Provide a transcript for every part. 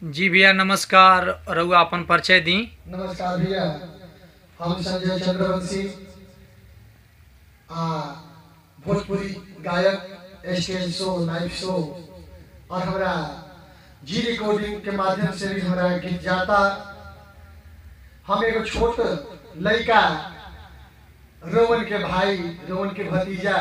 जी भैया नमस्कार रउआ अपन परिचय दी नमस्कार भैया हम संजय चंद्रवंशी आ भोजपुरी गायक स्टेज शो लाइव शो और हमारा जी रिकॉर्डिंग के माध्यम से भी हमारा गीत जाता हम एगो छोट लड़का रोवन के भाई रोवन के भतीजा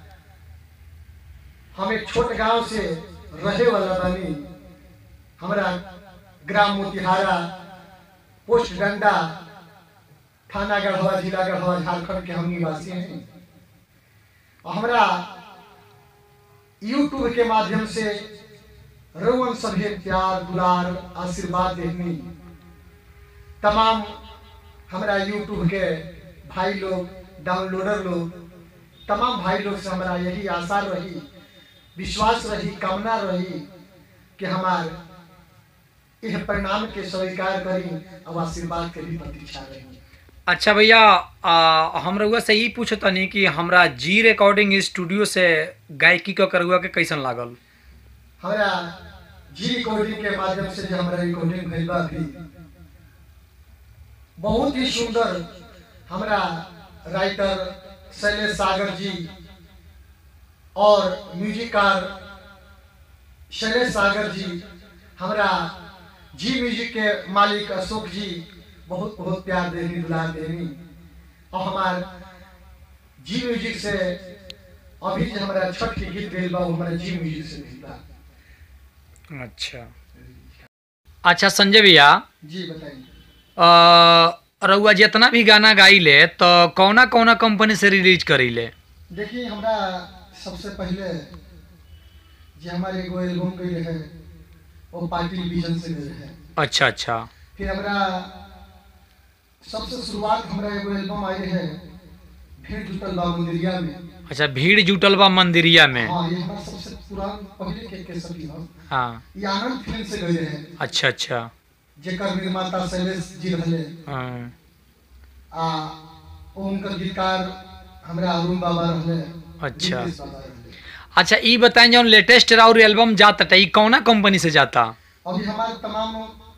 हम एक छोट गांव से रहे वाला बानी हमारा ग्राम मोतिहारा पोस्ट डंडा थाना गढ़वा जिला गढ़वा झारखंड के हम निवासी हैं और हमारा यूट्यूब के माध्यम से रोवन सभी प्यार दुलार आशीर्वाद देनी तमाम हमारा यूट्यूब के भाई लोग डाउनलोडर लोग तमाम भाई लोग से हमारा यही आशा रही विश्वास रही कामना रही कि हमार यह परिणाम के स्वीकार करी और आशीर्वाद के भी प्रतीक्षा रही अच्छा भैया आ, हम रउआ से यही पूछतनी कि हमरा जी रिकॉर्डिंग स्टूडियो से गायकी क करुआ के कैसन लागल हमारा जी रिकॉर्डिंग के माध्यम से जो हमारा रिकॉर्डिंग भइल बा अभी बहुत ही सुंदर हमारा राइटर शैलेश सागर जी और म्यूजिकार शैलेश सागर जी हमारा जी म्यूजिक के मालिक अशोक जी बहुत बहुत प्यार देनी दुलार देनी और हमार जी म्यूजिक से अभी जो हमारा छठ के गीत गइल बा वो हमारा जी म्यूजिक से गइल बा अच्छा अच्छा संजय भैया जी बताइए आ, रउआ जितना भी गाना गाइले तो कौना कौना कंपनी से रिलीज करीले देखिए हमरा सबसे पहले जे हमारे एगो एल्बम गई रहे वो पार्टी विजन से गई रहे अच्छा अच्छा फिर हमरा सबसे शुरुआत हमरा एगो एल्बम आई रहे भीड़ जुटल बा मंदिरिया में अच्छा भीड़ जुटल बा मंदिरिया में हाँ ये हमारा सबसे पुरान पहले के केसर की हम हाँ ये आनंद फिल्म से गई रहे अच्छा अच्छा जेकर निर्माता शैलेश जी रहले हाँ, आ ओ उनकर गीतकार हमरा अरुण बाबा रहले अच्छा। नीतीश बाबा रहले अच्छा ई बताएं जौन लेटेस्ट राउर एल्बम जाता ई कौना कंपनी से जाता अभी हमारे तमाम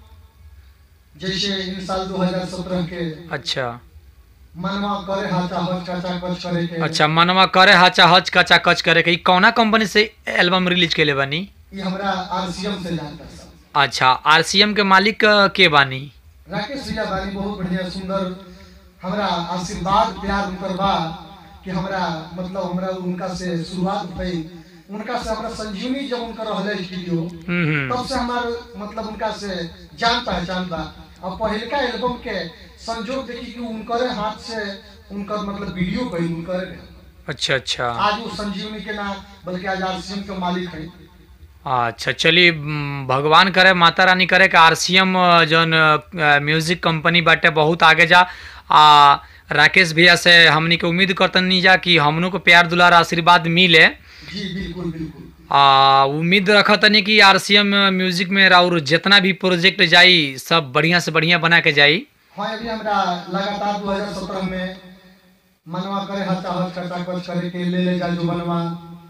जैसे इन साल 2017 के अच्छा मनवा करे हाचा हच काचा कच करे के अच्छा मनवा करे हाचा हच कचा कच करे के ई कौना कंपनी से एल्बम रिलीज केले बानी ये हमरा आरसीएम से जानता सब अच्छा आरसीएम के मालिक अ, के बानी राकेश भैया बानी बहुत बढ़िया सुंदर हमरा आशीर्वाद प्यार उनकर बा कि हमरा मतलब हमरा उनका से शुरुआत भई उनका से हमरा संजीवनी जब उनकर रहले स्टूडियो हम्म हम्म तब से हमार मतलब उनका से जान पहचान बा और पहिलका एल्बम के संजोग देखी कि उनकर हाथ से उनकर मतलब वीडियो गई उनकर अच्छा अच्छा आज वो संजीवनी के ना बल्कि आज आरसीएम के मालिक है अच्छा चलिए म, भगवान करे माता रानी करे कि आरसीएम जौन अ, म्यूजिक कंपनी बाटे बहुत आगे जा आ राकेश भैया से हमनी के उम्मीद करतनी जा कि हमनों को प्यार दुलार आशीर्वाद मिले जी बिल्कुल बिल्कुल आ उम्मीद रखतनी कि आरसीएम म्यूजिक में और जितना भी प्रोजेक्ट जाई सब बढ़िया से बढ़िया बना के जाई हाँ अभी हमरा लगातार 2017 में मनवा करे हचा हच कचा कच करे के ले ले जा जो बनवा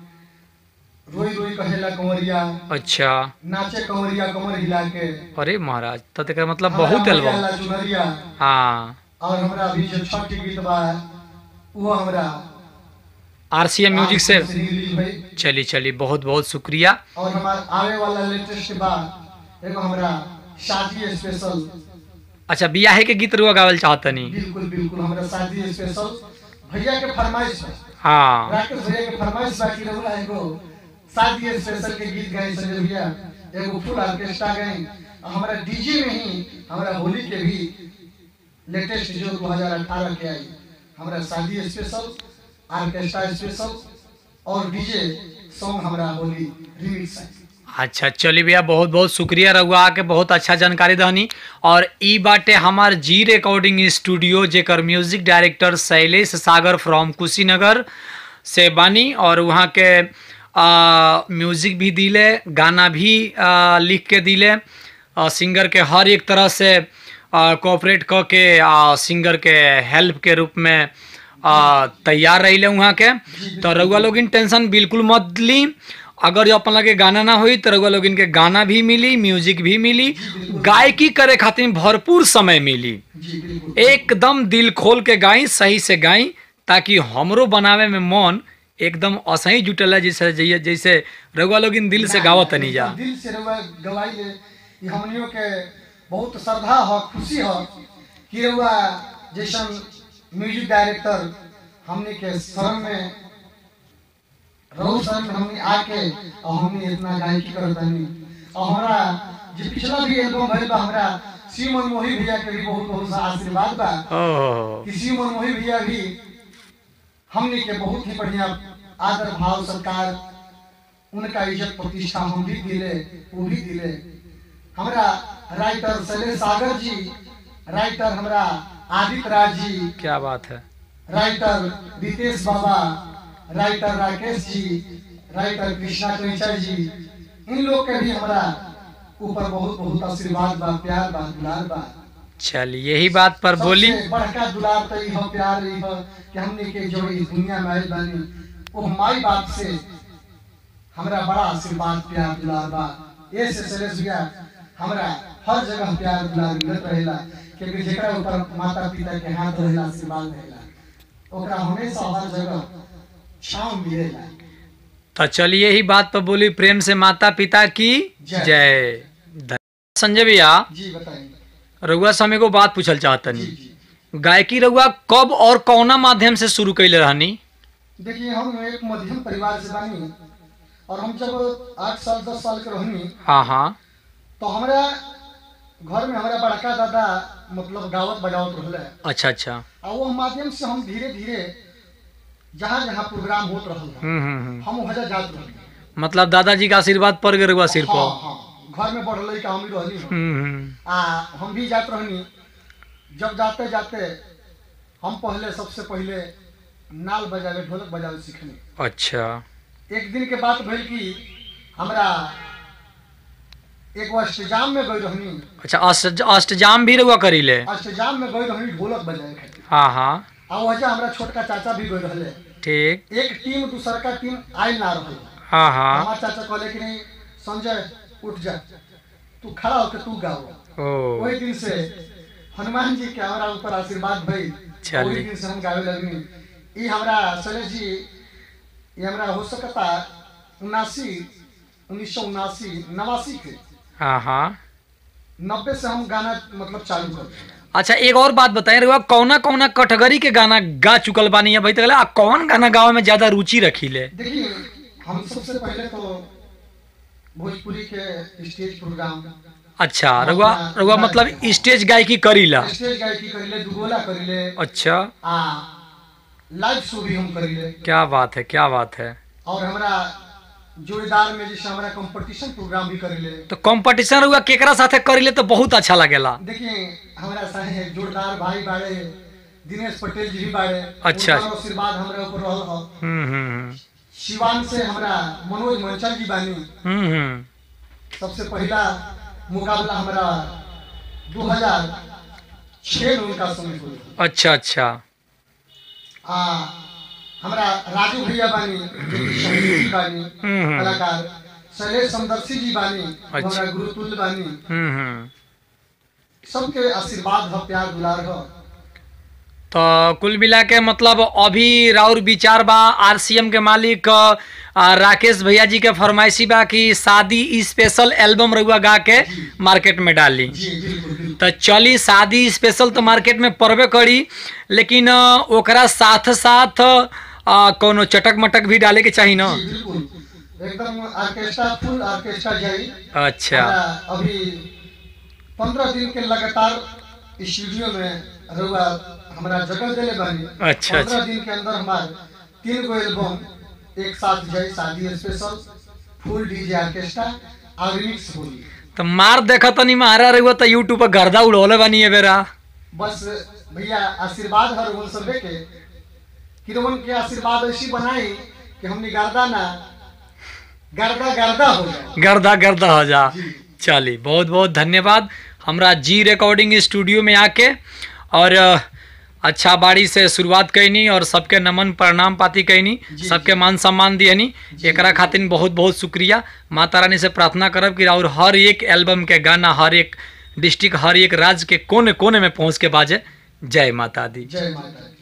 रोई रोई कहेला कंवरिया अच्छा नाचे कंवरिया कमर हिला के अरे महाराज तो तेकर मतलब हमरा बहुत एल्बम मरियाला चुनरिया हाँ और हमरा अभी जो छठ के गीत बा वो हमरा आरसीएम म्यूजिक से रिलीज भई चली चली बहुत बहुत शुक्रिया और हमार आवे वाला लेटेस्ट बा एगो हमरा शादी स्पेशल अच्छा बियाहे के गीत रुआ गावल चाहतनी बिल्कुल बिल्कुल हमरा शादी स्पेशल भैया के फरमाइश बा हाँ राकेश भैया के फरमाइश बा कि रहुला एगो शादी स्पेशल के गीत गाए संजय भैया एगो फुल ऑर्केस्ट्रा गाए और हमरा डीजे में ही हमरा होली के भी लेटेस्ट जो 2018 के आई हमरा शादी स्पेशल ऑर्केस्ट्रा स्पेशल और डीजे सॉन्ग हमरा होली रिमिक्स आई अच्छा चलिए भैया बहुत बहुत शुक्रिया रहुआ आके बहुत अच्छा जानकारी दहनी और ई बाटे हमार जी रिकॉर्डिंग स्टूडियो जेकर music director Shailesh Sagar from Kushinagar से बानी और वहाँ के आ, म्यूजिक भी दिले गाना भी आ, लिख के दिले आ, सिंगर के हर एक तरह से कोऑपरेट क के आ, सिंगर के हेल्प के रूप में आ, तैयार रही वहाँ के तो रउआ लोग टेंशन बिल्कुल मत ली अगर जो अपन लगे गाना ना होई तो रउआ लोग इनके गाना भी मिली म्यूजिक भी मिली गायकी करे खातिर भरपूर समय मिली जी बिल्कुल एकदम दिल खोल के गाई सही से गाई ताकि हमरो बनावे में मन एकदम असही जुटल है जैसे जैसे जैसे रउआ लोग इन दिल से गावत नहीं जा दिल से रउआ गवाई ले ये हमनियों के बहुत श्रद्धा हो खुशी हो कि रउआ जैसन म्यूजिक डायरेक्टर हमने के शरण में रहु शरण में हमने आके और हमने इतना गायकी करत बानी और हमरा जो पिछला भी एल्बम भइल बा हमरा शिव मनमोही भैया के भी बहुत बहुत सा आशीर्वाद बा ओह कि शिव मनमोही भैया भी हमने के बहुत ही बढ़िया आदर भाव सरकार उनका इज्जत प्रतिष्ठा हम भी दिले वो भी दिले हमरा राइटर शैलेश सागर जी राइटर हमरा आदित्य राज जी क्या बात है राइटर रितेश बाबा राइटर राकेश जी राइटर कृष्णा कैचर जी इन लोग के भी हमरा ऊपर बहुत बहुत आशीर्वाद बा प्यार बा दुलार बा चलिए यही बात पर बोली सबसे बड़का दुलार तो इहो प्यार इहो कि हमने के जो इस दुनिया में आइल बानी वो माई बाप से हमरा बड़ा आशीर्वाद प्यार दुलार बा ये से शैलेश भैया हमरा हर जगह प्यार दुलार मिलत रहेला क्योंकि जेकरा ऊपर माता पिता के हाथ रहेला आशीर्वाद रहेला ओकरा हमेशा हर जगह छांव मिलेला तो चलिए यही बात पर बोली प्रेम से माता पिता की जय। जय धन्यवाद संजय भैया जी बताइए रउआ से हम एगो बात पूछल जी चाहतनी जी गायकी रउआ कब और कौना माध्यम से शुरू कैले रहनी देखिए हम एक मध्यम परिवार से बानी और हम जब आठ साल दस साल के रहनी हाँ हाँ तो हमरा घर में हमारा बड़का दादा मतलब गावत बजावत रहले अच्छा अच्छा और वो माध्यम से हम धीरे धीरे जहाँ जहाँ प्रोग्राम होत रहल बा, हम्म हम्म हम्म। हम वहाँ जात रहली मतलब दादाजी का आशीर्वाद पड़ गए रउआ सिर पर हाँ हाँ घर में बढ़ल का हम भी रहली हन। हम्म हम्म। आ हम भी जात रहनी जब जाते जाते हम पहले सबसे पहले नाल बजावे ढोलक बजावे सीखनी अच्छा एक दिन के बात भइल कि हमरा एक अष्टजाम में गई रहनी अच्छा अष्ट अष्टजाम भी रउआ करीले अष्टजाम में गई रहनी ढोलक बजावे खातिर हाँ हाँ आ वजह हमरा छोटका चाचा भी गई रहले ठीक एक टीम दूसर का टीम आयल ना रहल हाँ हाँ हमार चाचा कहले कि नहीं संजय उठ जा तू खड़ा होके तू गाओ ओ वही दिन से हनुमान जी के हमारा ऊपर आशीर्वाद भइल चलिए। वही दिन से हम गावे लगनी ई हमरा शैलेश जी ये हमरा हो सकता उनासी उन्नीस सौ उनासी नवासी के हाँ हाँ नब्बे से हम गाना मतलब चालू कर दिए। अच्छा एक और बात बताएं रउआ कौना कौना कैटेगरी के गाना गा चुकल बानी अभी तक आ कौन गाना गावे में ज्यादा रुचि रखीले देखिए हम सबसे पहले तो भोजपुरी के स्टेज प्रोग्राम अच्छा रउआ रउआ मतलब स्टेज गायकी करीला स्टेज गायकी करिले दुगोला करिले अच्छा आ लाइव शो भी हम करिले क्या बात है क्या बात है और हमरा जोड़ीदार में जैसे हमरा कंपटीशन प्रोग्राम भी करिले तो कंपटीशन रउआ केकरा साथे करीले तो बहुत अच्छा लगेला देखिए हमारा साहे जोरदार भाई बाड़े दिनेश पटेल जी भी बाड़े अच्छा। उनका आशीर्वाद हमरा ऊपर रहल हो हम्म हम्म शिवान से हमरा मनोज मंचल जी बानी हम्म हम्म सबसे पहला मुकाबला हमारा 2006 में उनका समय हुआ अच्छा अच्छा आ हमरा राजू भैया बानी जो कि संगीतज्ञ बानी हम्म। कलाकार शैलेश समदर्शी जी बानी अच्छा। हमरा गुरुतुल्य बानी हम्म हम्म सबके आशीर्वाद हो प्यार दुलार हो तो कुल मिला के मतलब अभी राउर विचार बा आरसीएम के मालिक आ, राकेश भैया जी के फरमाइशी बा कि शादी स्पेशल एल्बम रउआ गा के मार्केट में डाली जी बिल्कुल बिल्कुल तो चली शादी स्पेशल तो मार्केट में पड़बे करी लेकिन अ, ओकरा साथ साथ अ, कोनो चटक मटक भी डाले के चाही ना जी, बिल्कुल एकदम ऑर्केस्ट्रा फुल ऑर्केस्ट्रा जाई अच्छा हमरा अभी पंद्रह दिन के लगातार स्टूडियो में रउआ हमरा जगह देले बानी अच्छा, अच्छा। पंद्रह दिन के अंदर हमार तीन गो एल्बम एक साथ जाई शादी स्पेशल फुल डीजे ऑर्केस्ट्रा और रिमिक्स होई तो मार देखा तनी मारा रहुआ तो यूट्यूब पर गर्दा उड़ौले बानी है बेरा बस भैया आशीर्वाद हर रोहन सबे के कि रोहन के आशीर्वाद ऐसी बनाई कि हमने गर्दा ना गर्दा गर्दा हो जाए गर्दा गर्दा हो जा जी। चली बहुत बहुत धन्यवाद हमरा जी रिकॉर्डिंग स्टूडियो में आके और अ, अच्छा बाड़ी से शुरुआत कैनी और सबके नमन प्रणाम पाती कैनी जी, सबके मान सम्मान दियनी एकरा खातिर बहुत बहुत शुक्रिया माता रानी से प्रार्थना करब कि और हर एक एल्बम के गाना हर एक डिस्ट्रिक्ट हर एक राज्य के कोने कोने में पहुंच के बाजे जय माता दी जय माता दी